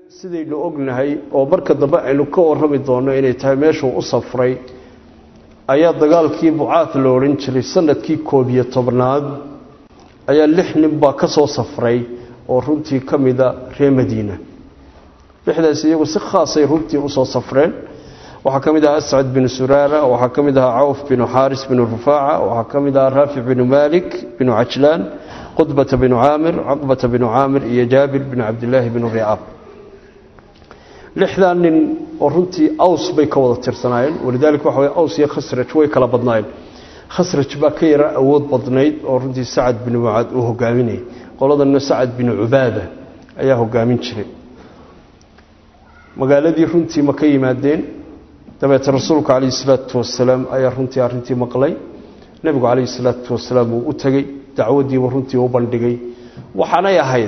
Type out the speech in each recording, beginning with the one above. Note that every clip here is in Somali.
sidaynu ognahay oo marka dambe aynu ka warrami doonno inay tahay meeshuu u safray ayaa dagaalkii bucaad la odhan jiray sanadkii koob iyo tobnaad ayaa lix nin baa ka soo safray oo runtii ka mida reer madiina lixdaas iyagu si khaasay runtii usoo safreen waxaa ka mid ahaa ascad binu suraara waxaa ka mid ahaa cawf binu xaaris binu rufaaca waxaa ka mid ahaa raafic binu maalik binu cajlaan qudbata binu caamir caqbata binu caamir iyo jaabir binu cabdilaahi binu ricaab lixdaa nin oo runtii aws bay ka wada tirsanaayeen walidaalika waxa way aws iyo khasraj way kala badnaayeen khasraj baa ka yara awood badnayd oo runtii sacad binu mucaad uu hogaaminayay qoladanna sacad binu cubaada ayaa hogaamin jiray magaaladii runtii ma ka yimaadeen dabeete rasuulku calayhi salaatu wasalaam ayaa runtii arrintii maqlay nebigu calayhi salaatu wasalaam uu u tegey dacwaddiiba runtii u bandhigay waxaanay ahayd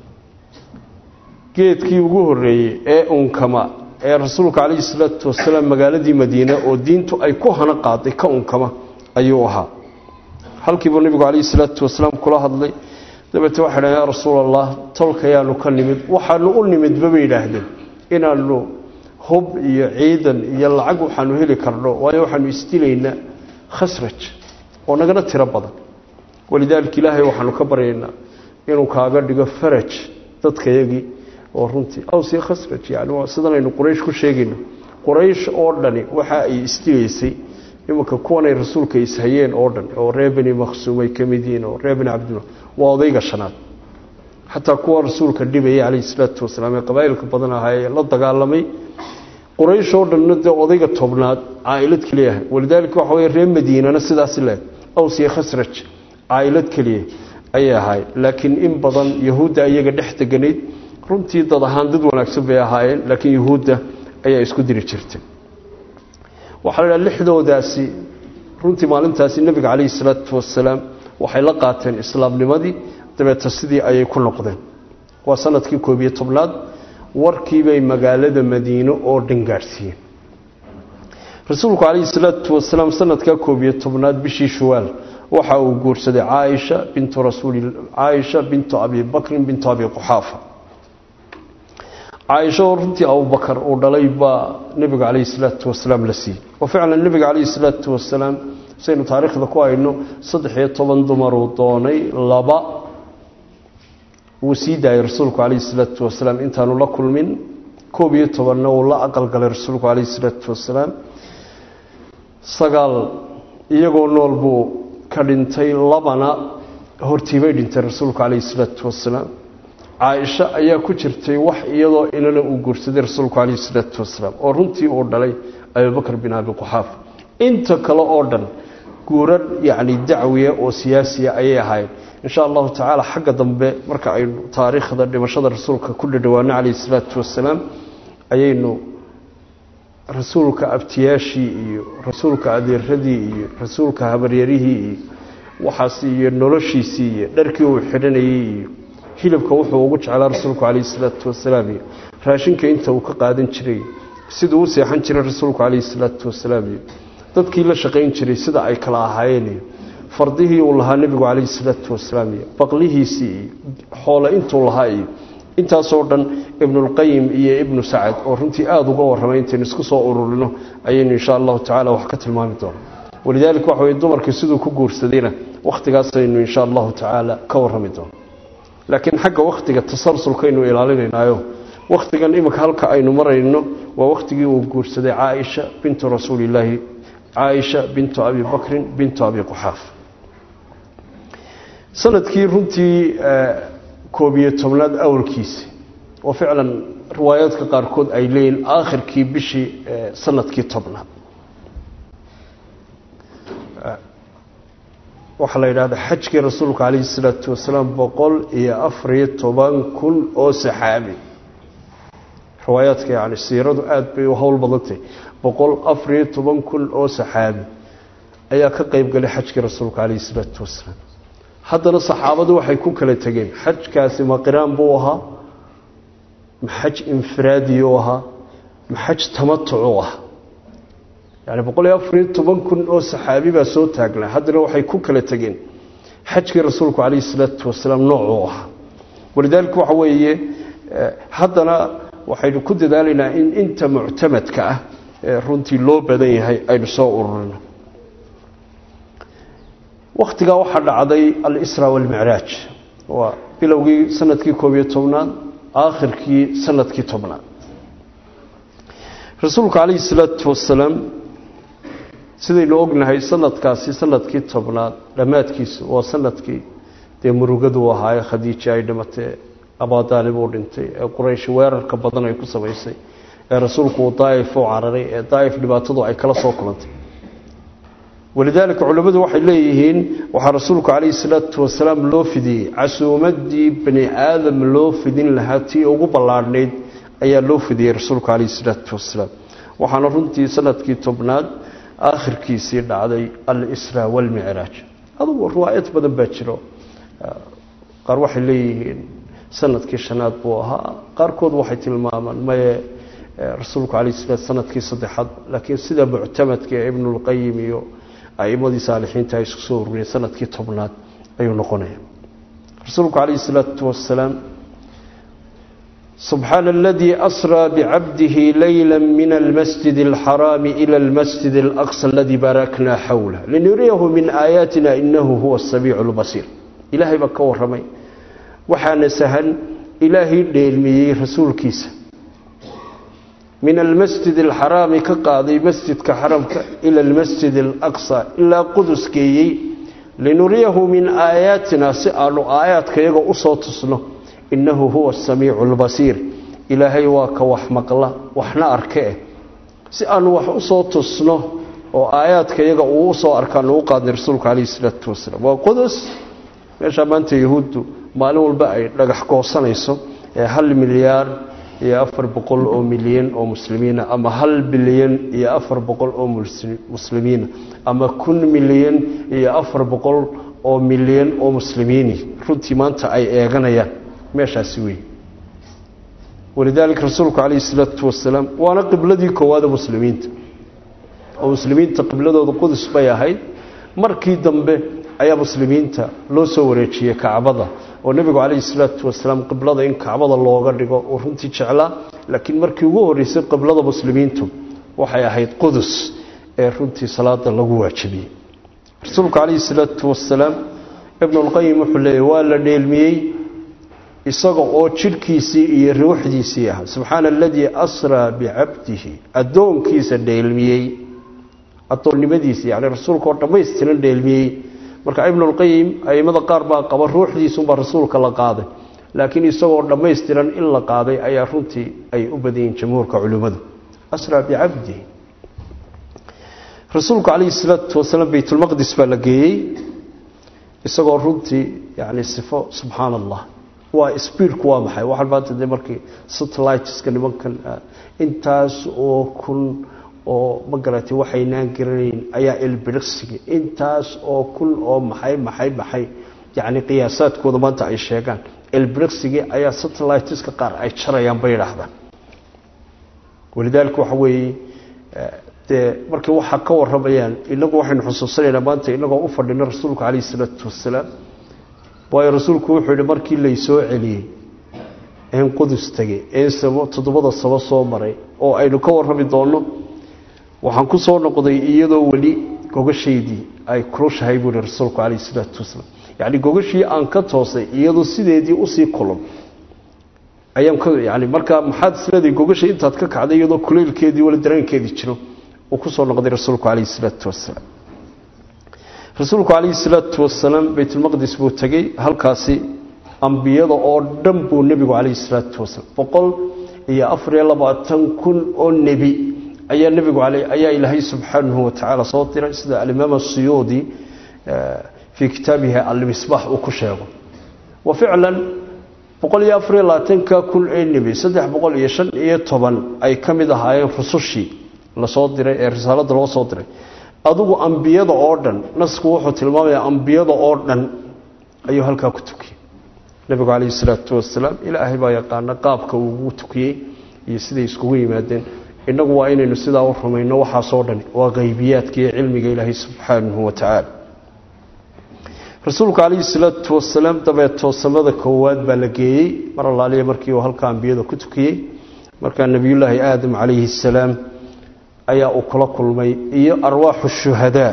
geedkii ugu horreeyey ee unkama ee rasuulka calayhi salaatu wasalaam magaaladii madiine oo diintu ay ku hana qaaday ka unkama ayuu ahaa halkiibuu nebigu calayhi salaatu wasalaam kula hadlay dabeete waxay dhahen yaa rasuul allah tolkayaanu ka nimid waxaanu u nimidba bay yidhaahdeen inaanu hub iyo ciidan iyo lacag waxaanu heli karno waayo waxaanu isdilaynaa khasraj oo nagana tiro badan walidaalika ilaahay waxaanu ka baryaynaa inuu kaaga dhigo faraj dadkayagii oo runtii awsiyo khasraj yani waa sidanaynu quraysh ku sheegayno quraysh oo dhani waxa ay isdilaysay imanka kuwanay rasuulka ishayeen oo dhan oo reer beni makhsuum ay ka mid yihiin oo reer beni cabdillah waa odayga shanaad xataa kuwa rasuulka dhibayay calayhi salaatu wasalaam ee qabaa'ilka badan ahaa ee la dagaalamay quraysh oo dhanna dee odayga tobnaad caailad keliya ahay walidaalika waxa wey reer madiinana sidaasi leeg aws iyo khasraj caailad keliya ayay ahaayeen laakiin in badan yahuudda iyaga dhex deganayd runtii dad ahaan dad wanaagsan bay ahaayeen laakiin yahuudda ayaa isku diri jirtay waxaa la dhaha lixdoodaasi runtii maalintaasi nebiga calayhi salaatu wasalaam waxay la qaateen islaamnimadii dabeeta sidii ayay ku noqdeen waa sanadkii koob iyo tobnaad warkiibay magaalada madiine oo dhan gaadhsiiyeen rasuulku calayhi salaatu wasalaam sanadkaa koob iyo tobnaad bishii shuwaal waxa uu guursaday caaisha bintu rasuuli caaisha bintu abi bakrin bintu abi quxaafa caaisha oo runtii abubakar uu dhalay baa nebiga calayhi salaatu wasalaam la siiyey oo ficlan nebiga calayhi salaatu wasalaam saynu taariikhda ku hayno saddex iyo toban dumaruu doonay laba wuu sii daayay rasuulku calayhi salaatu wasalaam intaanu la kulmin koob iyo tobanna uu la aqalgalay rasuulku calayhi salaatu wasalaam sagaal iyagoo nool buu ka dhintay labana hortiibay dhintay rasuulku calayhi salaatu wasalaam caaisha ayaa ku jirtay wax iyadoo inana uu guursaday rasuulku calayhi salaatu wasalaam oo runtii uu dhalay abubakr bin abi quxaafa inta kale oo dhan guurar yacni dacwiya oo siyaasiya ayay ahaayeen insha allahu tacaala xagga dambe marka aynu taariikhda dhimashada rasuulka ku dhadhawaano calayhi salaatu wasalaam ayaynu rasuulka abtiyaashii iyo rasuulka adeeradii iyo rasuulka habaryarihii iyo waxaas iyo noloshiisii iyo dharkii uu xidhanayey iyo hilibka wuxuu ugu jeclaa rasuulku calayhi salaatu wasalaam iyo raashinka inta uu ka qaadan jiray siduu u seexan jiray rasuulku calayhi salaatu wasalaam iyo dadkii la shaqayn jiray sida ay kala ahaayeen iyo fardihii uu lahaa nebigu calayhi salaatu wasalaam iyo baqlihiisii iyo xoole intuu lahaa iyo intaasoo dhan ibnulqayim iyo ibnu sacad oo runtii aada uga warramay intaynu isku soo ururino ayaynu insha allahu tacala wax ka tilmaami doona walidaalika waxa weye dumarkii siduu ku guursadayna wakhtigaasaynu insha allahu tacaala ka warrami doono laakiin xagga wakhtiga tasalsulkaynu ilaalinaynaayo wakhtigan iminka halka aynu marayno waa wakhtigii uu guursaday caaisha bintu rasuulillaahi caaisha bintu abi bakrin bintu abi quxaaf sanadkii runtii koob iyo tobnaad awalkiisi oo ficlan riwaayaadka qaarkood ay leeyihin aakhirkii bishii sanadkii tobnaad waxaa la yidhahdaa xajkii rasuulka calayhi salaatu wasalaam boqol iyo afariyo toban kun oo saxaabi riwaayaadka yani siiradu aada bay u howl badantay boqol afariyo toban kun oo saxaabi ayaa ka qeyb galay xajkii rasuulka calayhi salaatu wasalaam haddana saxaabadu waxay ku kala tegeen xajkaasi ma qiraan buu ahaa ma xaj infiraadiyuu ahaa ma xaj tamatucuu ahaa yani boqol iyo afariyo toban kun oo saxaabi baa soo taagnaa haddana waxay ku kala tegeen xajkii rasuulku calayhi salaatu wasalaam noocuu ahaa walidaalika waxa weeye haddana waxaynu ku dadaalaynaa in inta muctamadka ah ee runtii loo badan yahay aynu soo ururino wakhtigaa waxaa dhacday alisra walmicraaj waa bilowgii sanadkii koob iyo tobnaad aakhirkii sanadkii tobnaad rasuulku calayhi salaatu wasalaam sidaynu ognahay sanadkaasi sanadkii tobnaad dhammaadkiisu waa sanadkii dee murugadu ahaaye khadiija ay dhimatay abaadaalib uu dhintay ee quraysh weerarka badan ay ku samaysay ee rasuulku uu daa'if u cararay ee daa'if dhibaatadu ay kala soo kulantay walidaalika culimmadu waxay leeyihiin waxaa rasuulku calayhi salaatu wasalaam loo fidiyey casuumaddii bani aadam loo fidin lahaa tii ugu ballaadhnayd ayaa loo fidiyey rasuulku calayhi salaatu wasalaam waxaana runtii sanadkii tobnaad aakhirkiisii dhacday al-isra walmicraaj adugu riwaayad badan baa jiro qaar waxay leeyihiin sanadkii shanaad buu ahaa qaarkood waxay tilmaamaan maye rasuulku calayh salaam sanadkii saddexaad laakiin sida muctamadka ee ibnulqayim iyo a'imadii saalixiinta ay isku soo ururiyeen sanadkii tobnaad ayuu noqonaya rasuulku calayhi salaatu wasalaam سبحان الذي أسرى بعبده ليلا من المسجد الحرام إلى المسجد الأقصى الذي باركنا حوله لنريه من آياتنا إنه هو السميع البصير إلهي بك ورمي وحان سهل إلهي ديلمي رسول كيس من المسجد الحرام كقاضي مسجد كحرمك إلى المسجد الأقصى إلا قدس كي لنريه من آياتنا سألوا آيات كي يقول أصوت innahu huwa asamiicu albasiir ilaahay waa ka wax maqla waxna arkee si aanu wax u soo tusno oo aayaadka iyaga uu usoo arkaan uu qaadnay rasuulku calayhi salaatu wasalaam waa qudus meeshaa maanta yahuuddu maalin walba ay dhagax goosanayso ee hal milyaar iyo afar boqol oo milyan oo muslimiina ama hal bilyan iyo afar boqol oo muslimiina ama kun milyan iyo afar boqol oo milyan oo muslimiini runtii maanta ay eeganayaan meeshaasi wey walidaalika rasuulku calayhi salaatu wasalaam waana qibladii koowaada muslimiinta oo muslimiinta qibladooda qudus bay ahayd markii dambe ayaa muslimiinta loo soo wareejiyey kacbada oo nebigu calayhi salaatu wasalaam qiblada in kacbada looga dhigo uu runtii jeclaa laakiin markii ugu horreysay qiblada muslimiintu waxay ahayd qudus ee runtii salaada lagu waajibiyey rasuulku calayhi salaatu wasalaam ibnulqayim wuxuu leeyahy waa la dheelmiyey isaga oo jidhkiisii iyo ruuxdiisii ah subxaana aladii asraa bicabdihi addoonkiisa dheelmiyey addoonnimadiisi yani rasuulka oo dhammaystiran dheelmiyey marka ibnulqayim aimada qaar baa qaba ruuxdiisunbaa rasuulka la qaaday laakiin isagoo dhammaystiran in la qaaday ayaa runtii ay u badayiin jamhuurka culimmadu asraa bicabdihi rasuulku calayhi salaatu wasalaam baytulmaqdis baa la geeyey isagoo runtii yani sifo subxaana allah waa sbiidku waa maxay waxaan maanta de markii satelliteska nimankan intaas oo kun oo ma garatay waxaynaan garanayn ayaa ilbiriqsiga intaas oo kun oo maxay maxay maxay yacni qiyaasaadkooda maanta ay sheegaan ilbiriqsigii ayaa satelliteska qaar ay jarayaan bay idhaahdaan walidaalika waxa weeye dee markii waxaa ka waramayaan inagu waxaynu xusuusanaynaa maanta inagoo u fadhino rasuulku calayhi isalaatu wasalaam waayo rasuulku wuxuu yidhi markii laysoo celiyey een qudus tegey een samo toddobada sabo soo maray oo aynu ka warrami doonno waxaan ku soo noqday iyadoo weli gogashaydii ay kulushahay buu yihi rasuulku calayhi isalaatu wasalaam yacni gogashii aan ka toosay iyadoo sideedii usii kulun ayaan ka yani markaa maxaad isleedahay gogashay intaad ka kacday iyadoo kuleylkeedii wali dareenkeedii jiro uu ku soo noqday rasuulku calayhi isalaatu wasalaam rasuulku calayhi salaatu wasalaam baytulmaqdis buu tegey halkaasi ambiyada oo dhan buu nebigu calayhi salaatu wasalaam boqol iyo afariyo labaatan kun oo nebi ayaa nebigu ayaa ilaahay subxaanahu watacaala soo diray sida alimaam asiyuudi fii kitaabihi almisbaax uu ku sheego wa ficlan boqol iyo afariyo labaatanka kun ee nebi saddex boqol iyo shan iyo toban ay ka mid ahaayeen rusushii lasoo diray ee risaalada loo soo diray adugu ambiyada oo dhan nasku wuxuu tilmaamayaa ambiyada oo dhan ayuu halkaa ku tukiyey nebigu calayhi salaatu wasalaam ilaahay baa yaqaana qaabka uu ugu tukiyey iyo siday iskugu yimaadeen innagu waa inaynu sidaa u rumayno waxaasoo dhan waa qaybiyaadka iyo cilmiga ilaahay subxaanahu wa tacaala rasuulku calayhi salaatu wasalaam dabeetoo samada koowaad baa la geeyey mar allaaliya markii uu halka ambiyada ku tukiyey markaa nebiyullaahi aadam calayhi assalaam ayaa uu kula kulmay iyo arwaaxu shuhadaa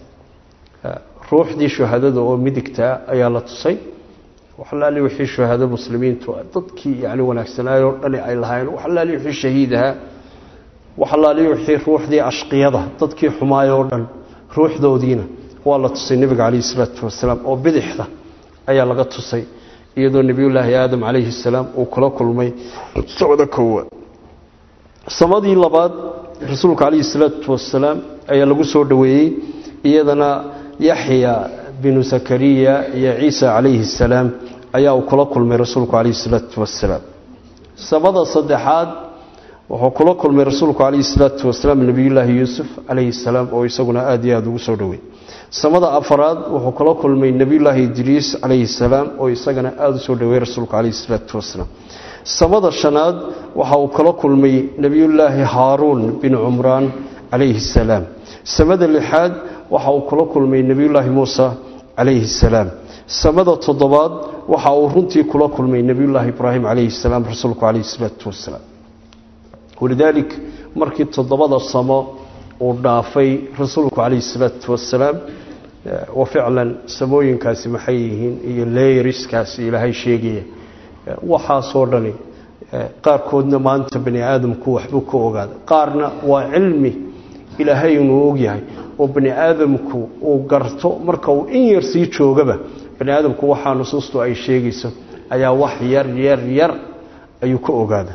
ruuxdii shuhadada oo midigtaa ayaa la tusay waxalaali wixii shuhado muslimiintu dadkii yani wanaagsanaayoo dhani ay lahaayeen waxalaali wixii shahiid ahaa waxalaali wixii ruuxdii ashqiyada dadkii xumaayoo dhan ruuxdoodiina waa la tusay nebiga calayhi salaatu wasalaam oo bidixda ayaa laga tusay iyadoo nebiyullaahi aadam calayhi salaam uu kula kulmay samada koowaad samadii labaad rasuulka calayhi salaatu wasalaam ayaa lagu soo dhoweeyey iyadana yaxya binu zakariya iyo ciisa calayhi salaam ayaa uu kula kulmay rasuulku calayhi salaatu wasalaam samada saddexaad wuxuu kula kulmay rasuulku calayhi salaatu wasalaam nebiyullaahi yuusuf calayhi salaam oo isaguna aada iyo aada ugu soo dhoweey samada afaraad wuxuu kula kulmay nebiyullaahi idriis calayhi salaam oo isagana aada u soo dhoweey rasuulku calayhi salaatu wasalaam samada shanaad waxa uu kala kulmay nebiyullaahi haaruun bin cumraan calayhi salaam samada lixaad waxa uu kula kulmay nebiyullaahi muusa calayhi salaam samada toddobaad waxa uu runtii kula kulmay nebiyullaahi ibraahim calayhi salaam rasuulku calayhi salaatu wasalaam walidaalik markii toddobada samo uu dhaafay rasuulku calayhi salaatu wasalaam wa ficlan samooyinkaasi maxay yihiin iyo leeriskaasi ilaahay sheegaya waxaasoo dhani qaarkoodna maanta bani aadamku waxbuu ka ogaada qaarna waa cilmi ilaahay inuu ogyahay oo bani aadamku uu garto marka uu in yar sii joogaba bani aadamku waxaa nusuustu ay sheegayso ayaa wax yar yar yar ayuu ka ogaada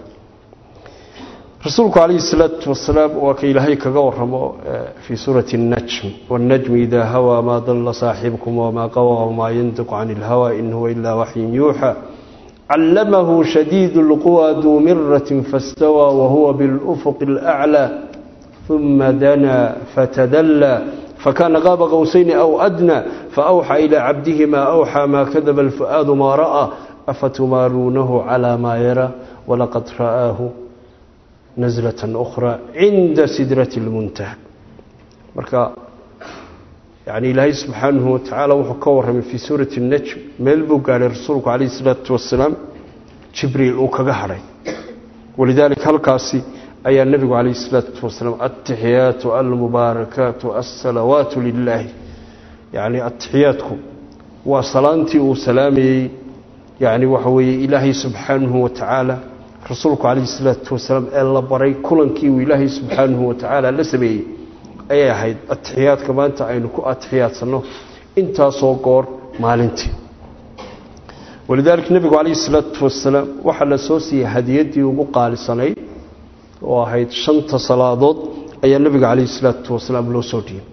rasuulku calayhi salaatu wasalaam waa ka ilaahay kaga waramo fii suurati اnnajm wاnnajmi idaa hawaa maa dalla saaxibukum wamaa qawa wamaa yantiqu cani اlhawa in huwa ilaa waxyin yuuxa callamahu shadiid اlquwa duu miratin faاstawى wahuwa biاlufuq اlأclى uma danaa fatadallى fakana qaaba qowsayni aw adnى faأwxى ilى cabdihi ma أwxى ma kadaba اlfu'aadu ma ra'ى afatumaaluunahu calى ma yara walaqad ra'aahu naslatan ukhraa cinda sidrati اlmuntaha marka yani ilaahay subxaanahu watacaala wuxuu ka warramay fii suurati اnajm meel buu gaadhay rasuulku calayh isalaatu wasalaam jibriil uu kaga hadhay walidaalika halkaasi ayaa nebigu calayh isalaatu wasalaam altixiyaatu almubaarakaatu alsalawaatu lilaahi yani atixiyaadku waa salaantii uu salaamayey yani waxa weeye ilaahay subxaanahu watacaala rasuulku calayhi salaatu wasalaam ee la baray kulankii uu ilaahay subxaanahu watacaala la sameeyey ayay ahayd atixiyaadka maanta aynu ku atixiyaadsanno intaasoo goor maalintii walidaalika nebigu calayhi salaatu wasalaam waxaa la soo siiyey hadiyaddii ugu qaalisanayd oo ahayd shanta salaadood ayaa nebiga calayhi salaatu wasalaam loo soo dhiibay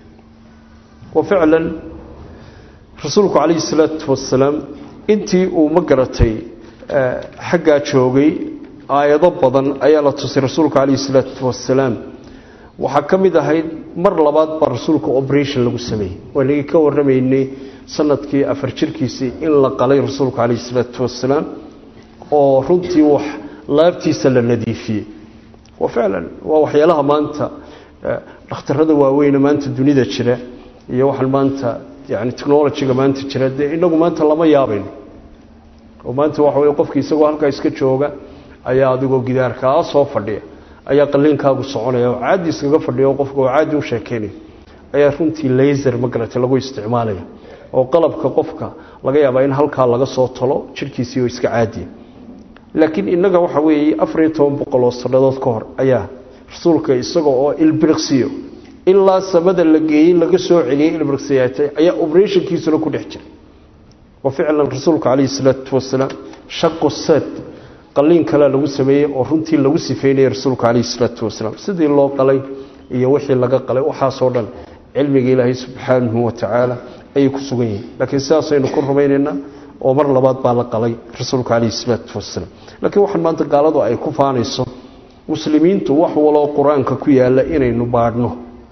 wa ficlan rasuulku calayhi salaatu wasalaam intii uu ma garatay xaggaa joogay aayado badan ayaa la tusay rasuulka calayhi salaatu wasalaam waxaa ka mid ahayd mar labaad baa rasuulka operation lagu sameeyey waanagii ka warramaynay sanadkii afar jirkiisii in la qalay rasuulka calayhi salaatu wasalaam oo runtii wax laabtiisa la nadiifiyey wa ficlan waa waxyaalaha maanta dhakhtarada waaweyne maanta dunida jira iyo waxaan maanta yani technolojiga maanta jira dee inagu maanta lama yaabayno oo maanta waxa wey qofki isagoo halkaa iska jooga ayaa adigoo gidaarkaa soo fadhiya ayaa qaliinkaagu soconaya oo caadi iskaga fadhiya oo qofka oo caadi u sheekeynaya ayaa runtii laser magarata lagu isticmaalaya oo qalabka qofka laga yaabaa in halkaa laga soo talo jirhkiisii oo iska caadiya laakiin innaga waxa weeye afariyo toban boqol oo sannadood ka hor ayaa rasuulka isaga oo ilbiriqsiyo ilaa samada la geeyey laga soo celiyey ilbiriqsiyaatay ayaa operationkiisuna ku dhex jiray wa ficlan rasuulka calayhi salaatu wasalaam shaqu sad qaliin kalea lagu sameeyey oo runtii lagu sifeynayay rasuulka calayhi salaatu wasalaam sidii loo qalay iyo wixii laga qalay waxaasoo dhan cilmiga ilaahay subxaanahu watacaala ayay ku sugan yihiin laakiin sidaasaynu ku rumaynaynaa oo mar labaad baa la qalay rasuulka calayhi salaatu wasalaam laakiin waxaan maanta gaaladu ay ku faanayso muslimiintu wax waloo qur-aanka ku yaalla inaynu baadhno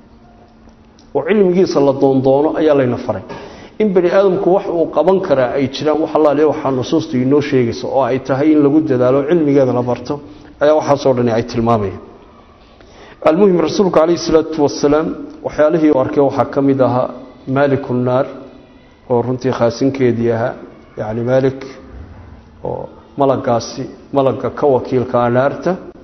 oo cilmigiisa la doondoono ayaa layna faray in bani aadamku wax uu qaban karaa ay jiraan wax allaale waxaa nusuustu inoo sheegaysa oo ay tahay in lagu dadaalo cilmigeeda la barto ayaa waxaasoo dhani ay tilmaamayaan almuhim rasuulku calayhi salaatu wasalaam waxyaalihii u arkay waxaa ka mid ahaa maaliku naar oo runtii khaasinkeedii ahaa yacni maalik oo malagaasi malagga ka wakiilkaa naarta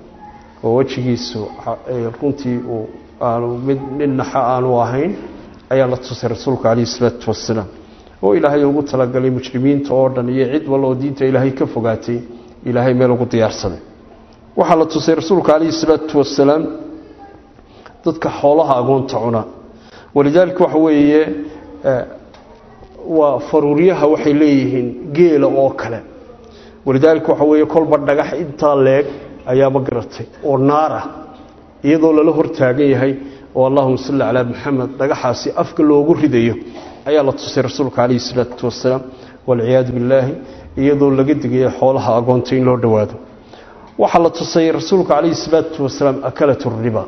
oo wejigiisu runtii uu aanu mid nin naxa aanu ahayn ayaa la tusay rasuulka calayhi salaatu wasalaam oo ilaahay ugu talagalay mujrimiinta oo dhan iyo cid walla oo diinta ilaahay ka fogaatay ilaahay meel ugu diyaarsaday waxaa la tusay rasuulka calayhi salaatu wasalaam dadka xoolaha agoonta cuna walidaalika waxa weeye waa faruuryaha waxay leeyihiin geela oo kale walidaalika waxa weeye kolba dhagax intaa leeg ayaa ma garatay oo naar ah iyadoo lala hortaagan yahay oo allahuma salli calaa maxamed dhagaxaasi afka loogu ridayo ayaa la tusay rasuulka calayhi salaatu wasalaam walciyaadu billaahi iyadoo laga digaya xoolaha agoonta in loo dhowaado waxaa la tusay rasuulka calayhi salaatu wasalaam akalatu riba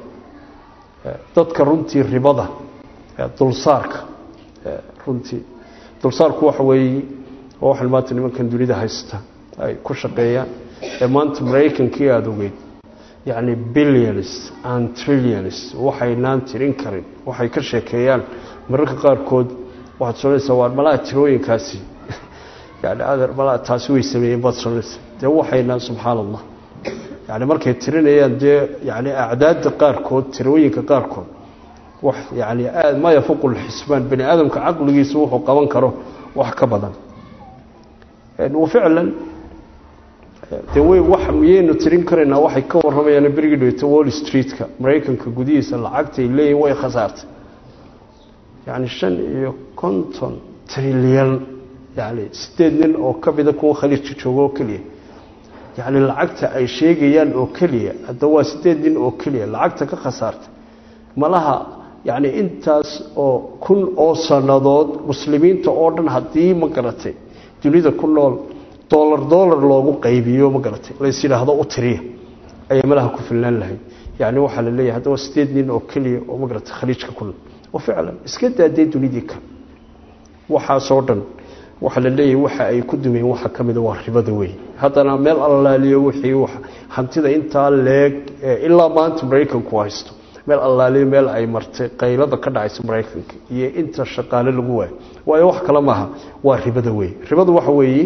dadka runtii ribada dulsaarka runtii dulsaarku waxa weeye waa waxan maanta nimankan dunida haysta ay ku shaqeeyaan ee maanta maraykankii aada ogeyd yacni billions and trillions waxaynaan tirin karin waxay ka sheekeeyaan mararka qaarkood waxaad soonaysaa waa malaha tirooyinkaasi yani adeer malaha taasi way sameeyeen baad soonaysaa dee waxaynaan subxaana allah yani markay tirinayaan dee yani acdaadda qaarkood tirooyinka qaarkood wax yani aad ma yafuqu lxisbaan bani aadamka caqligiisa wuxuu qaban karo wax ka badan ficlan de way wax miyaynu tirin karaynaa waxay ka warramayaan berigii dhaweyta wall street-ka maraykanka gudihiisa lacagtay leeyihin way khasaartay yani shan iyo konton trilyan yani sideed nin oo ka mida kuwa khaliijka jooga oo keliya yani lacagta ay sheegayaan oo keliya hadda waa sideed nin oo keliya lacagta ka khasaartay malaha yani intaas oo kun oo sannadood muslimiinta oo dhan haddii ma garatay dunida ku nool dolar dolar loogu qaybiyo ma garatay lays yidhaahdo u tiriya ayaa malaha ku filnaan lahayd yani waxaa la leeyahay hadda waa sideed nin oo keliya oo ma garatay khaliijka ku nool oo ficlan iska daadee dunidii kale waxaasoo dhan waxaa la leeyahay waxa ay ku dumeen waxa ka mida waa ribada wey haddana meel allaaliyo wixii hantida intaa leeg ilaa maanta maraykanku haysto meel allaaliyo meel ay martay qaylada ka dhacaysa maraykanka iyo inta shaqaale lagu waayo waayo wax kale maaha waa ribada wey ribadu waxa weeye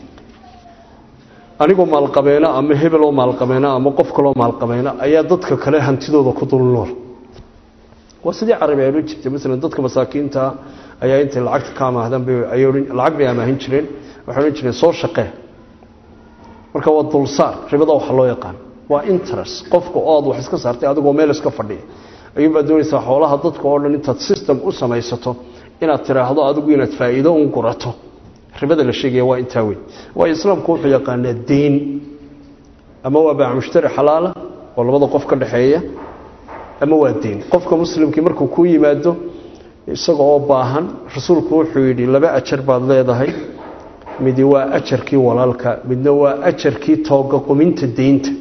anigoo maalqabeena ama hebeloo maalqabeena ama qof kaloo maalqabeena ayaa dadka kale hantidooda ku dul nool waa sidii carabi ay odhan jirtay maalan dadka masaakiinta ayaa intay lacagta ka amaahdaan lacag bay amaahin jireen waxay odhan jireen soo shaqee marka waa dulsaar ribada waxa loo yaqaan waa interest qofka ood wax iska saartay adigoo meel iska fadhiya ayuunbaad doonaysaa xoolaha dadka oo dhan intaad system u samaysato inaad tiraahdo adigu inaad faa'iido un gurato ribada la sheegaya waa intaa weyn waayo islaamku wuxuu yaqaanaa deyn ama waa baac mushtari xalaala oo labada qof ka dhexeeya ama waa deyn qofka muslimkii markuu kuu yimaado isaga oo baahan rasuulku wuxuu yidhi laba ajar baad leedahay midi waa ajarkii walaalka midna waa ajarkii tooga quminta deynta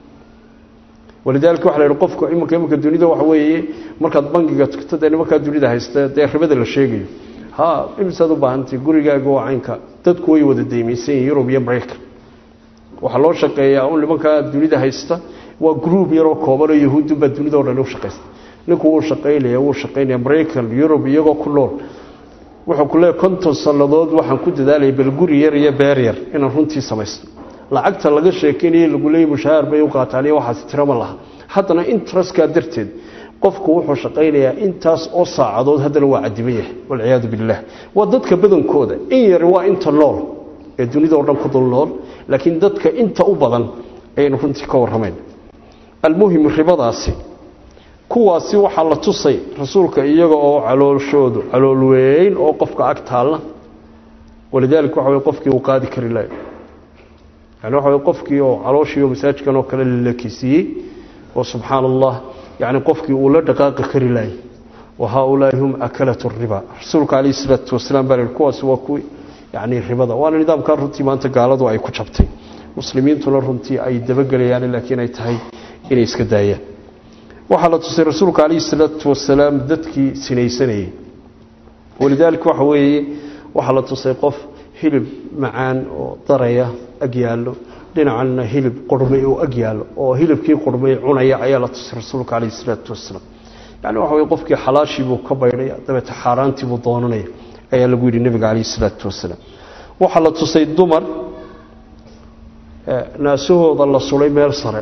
walidaalika waxa la yidhi qofku iminka iminka dunida waxa weeye markaad bangiga tagto dee nimankaa dunida haysta dee ribada la sheegayo ha imisaad u baahantay gurigaaga waa caynka dadku way wada deymaysan yihin yurub iyo maraykan waxaa loo shaqeeyaa un nimankaa dunida haysta waa gruub yaroo koobanoo yahuudunbaa dunida o dhan u shaqaysta ninku wuu shaqaynaya wuu shaqaynaya maraykan yurub iyagoo ku nool wuxuu ku leeyahy konton sannadood waxaan ku dadaalaya bal guri yar iyo beer yar inaan runtii samaysto lacagta laga sheekeynaya lagu leeyay mushaahar bay u qaataan iyo waxaas tiro ma laha haddana interestkaa darteed qofku wuxuu shaqaynayaa intaas oo saacadood haddana waa cadiban yahay walciyaadu billaah waa dadka badankooda in yar waa inta nool ee dunida oo dhan ku dul nool laakiin dadka inta u badan ayaynu runtii ka warramayn almuhim ribadaasi kuwaasi waxaa la tusay rasuulka iyaga oo calooshoodu calool weyn oo qofka ag taalla walidaalika waxa wey qofkii uu qaadi kari lahay yani waxa wey qofkii oo calooshiioo masaajkan oo kale lalakisiiyey oo subxaana allah yani qofkii uu la dhaqaaqi kari lahay wa haaulaai hum akalatu riba rasuulka calayhi salaatu wasalaam baa lihi kuwaasi waa kuwi yani ribada waana nidaamkaa runtii maanta gaaladu ay ku jabtay muslimiintuna runtii ay dabagelayaan laakiin ay tahay inay iska daayaan waxaa la tusay rasuulka calayhi salaatu wasalaam dadkii sinaysanayey walidaalika waxa weeye waxaa la tusay qof hilib macaan oo daraya ag yaallo dhinacanna hilib qurmay oo ag yaallo oo hilibkii qurmay cunaya ayaa la tusay rasuulka calayhi salaatu wasalaam yani waxa weye qofkii xalaashiibuu ka baydhaya dabeete xaaraantiibuu doonanaya ayaa lagu yidhi nebiga calayhi salaatu wasalaam waxaa la tusay dumar naasahooda la sulay meel sare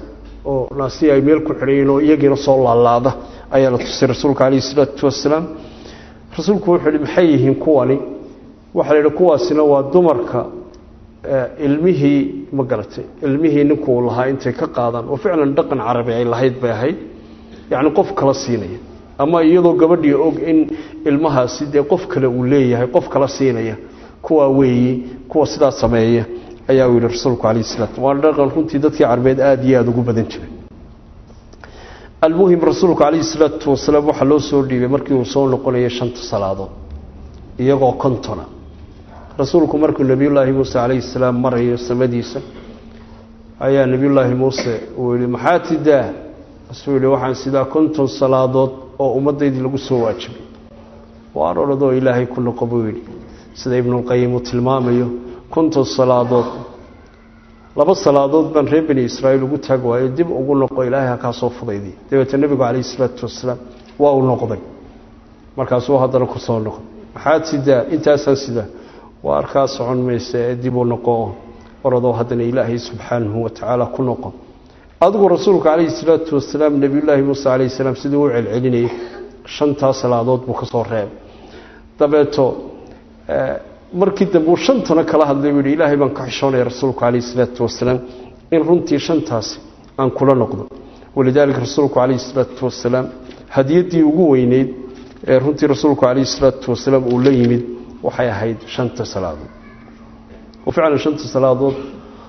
oo naasiya ay meel ku xidhayiin oo iyagiina soo laalaada ayaa la tusay rasuulka calayhi isalaatu wasalaam rasuulku wuxuu yihi maxay yihiin kuwani waxaa la yidhi kuwaasina waa dumarka ilmihii ma garatay ilmihii ninkuu lahaa intay ka qaadaan oo ficlan dhaqan carabi ay lahayd bay ahayd yacni qof kala siinaya ama iyadoo gabadhii og in ilmahaasi dee qof kale uu leeyahay qof kala siinaya kuwaa weeyi kuwa sidaa sameeya ayaa uu yihi rasuulku calayh salaam waa dhaqan runtii dadkii carbeed aada iyo aada ugu badan jiray almuhim rasuulku calayhi salaatu wasalaam waxaa loo soo dhiibay markii uu soo noqonayay shanta salaadood iyagoo kontona rasuulku markuu nebiyullaahi muuse calayhi salaam marayo samadiisa ayaa nebiyullaahi muuse uu yihi maxaa tidaa asuu yihi waxaan sidaa konton salaadood oo ummaddaydii lagu soo waajibay waan odhadoo ilaahay ku noqo buu yidhi sida ibnulqayim uu tilmaamayo konton salaadood laba salaadood baan reer bani israa'iil ugu taag waayo dib ugu noqo ilaahay ha kaa soo fudaydiy dabeetee nebigu calayhi isalaatu wasalaam waa uu noqday markaasuu haddana ku soo noqday maxaad sidaa intaasaan sidaa waa arkaa socon maysa ee dib u noqo oradoo haddana ilaahay subxaanahu wa tacaala ku noqo adigu rasuulku calayhi salaatu wasalaam nebiyullaahi muuse calayhi salaam siduu u celcelinayay shantaa salaadood buu ka soo reebay dabeeto markii dambe uu shantana kala hadlay buu yidhi ilaahay baan ka xishoonaya rasuulku calayhi salaatu wasalaam in runtii shantaasi aan kula noqdo walidaalika rasuulku calayhi salaatu wasalaam hadiyaddii ugu weyneyd ee runtii rasuulku calayhi salaatu wasalaam uu la yimid waxay ahayd shanta salaadood oo ficlan shanta salaadood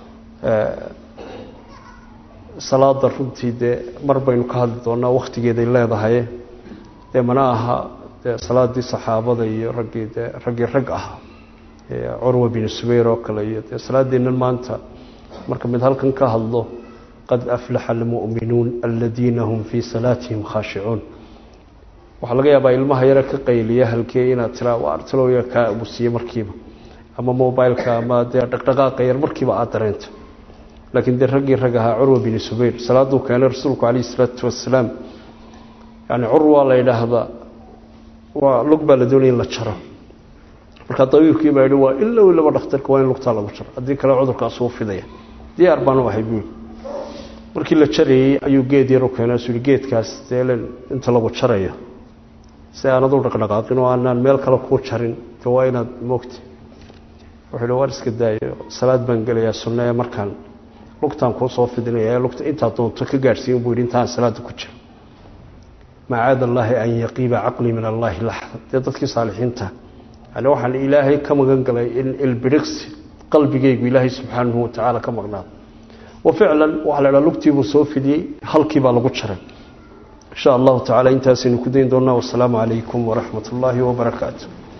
salaada runtii dee mar baynu ka hadli doonaa wakhtigeeday leedahay dee mana aha dee salaadii saxaabada iyo raggii dee raggii rag ahaa curwa bin subayr oo kale iyo dee salaadeennan maanta marka mid halkan ka hadlo qad aflaxa almu'minuun aladiina hum fii salaatihim khaashicuun waxaa laga yaabaa ilmaha yare ka qayliya halkee inaad tiraa waa artalooya kaa abusiye markiiba ama mobileka ama dee dhaqdhaqaaqa yar markiiba aada dareento laakiin dee raggii rag ahaa curwa bin subayr salaaduu keenay rasuulku calayhi isalaatu wasalaam yani curwa la yidhaahdaa waa lug baa la doonaya in la jaro markaa dabiibkii baa yihi waa ilow laba dhakhtarka waa in lugtaa lagu jaro haddii kale cudurkaas uu fidaya diyaar baanu ahay buuli markii la jarayey ayuu geed yar u keenay suu yihi geedkaas deelen inta lagu jarayo si aanad u dhaqdhaqaaqin oo aanaan meel kale kuu jarin de waa inaad moogta wuxuu hi waan iska daayo salaad baan gelayaa sunno ee markaan lugtaan kuu soo fidinaya ee lugta intaad doonto ka gaadhsiin buu yidhi intaan salaada ku jiro macaada allaahi an yaqiiba caqlii min allaahi laxda dee dadkii saalixiinta yani waxaan ilaahay ka magan galay in ilbidhiqsi qalbigaygu ilaahay subxaanahu watacaala ka maqnaado wa ficlan waxaa la dhaha lugtiibuu soo fidiyey halkii baa lagu jaray insha allahu tacala intaasaynu ku dayn doonaa wasalaamu calaykum waraxmat ullaahi wabarakaatu